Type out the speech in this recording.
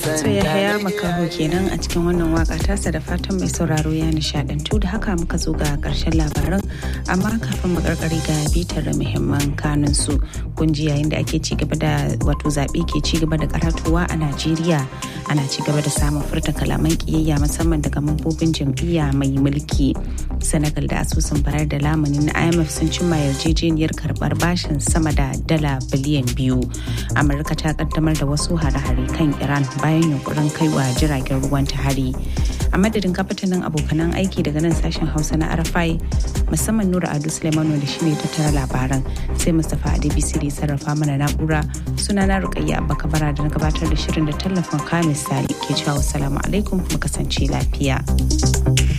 So ya haya makaho kenan a cikin wannan waka tasa da fatan mai sauraro ya nishadantu da haka muka zo ga karshen labaran amma kafin makarkari ga bitar da muhimman kanun su kunji yayin da ake ci gaba da wato zaɓe ke ci gaba da karatuwa a Najeriya ana ci gaba da samun furta kalaman kiyayya musamman daga mambobin jam'iyya mai mulki Senegal da asusun bayar da lamuni na IMF sun cimma yarjejeniyar karbar bashin sama da dala biliyan biyu. Amurka ta kaddamar da wasu hare-hare kan Iran bayan yunkurin kaiwa jiragen ruwan ta hari. A madadin kafatanin abokanan aiki daga nan sashen Hausa na Arafai musamman Nura Ado Suleimanu da shine tattara labaran sai Mustapha Adebisi da sarrafa mana na'ura suna na Rukayya Abba Kabara da na gabatar da shirin da tallafin Kamis Sali ke cewa wassalamu alaikum mu kasance lafiya.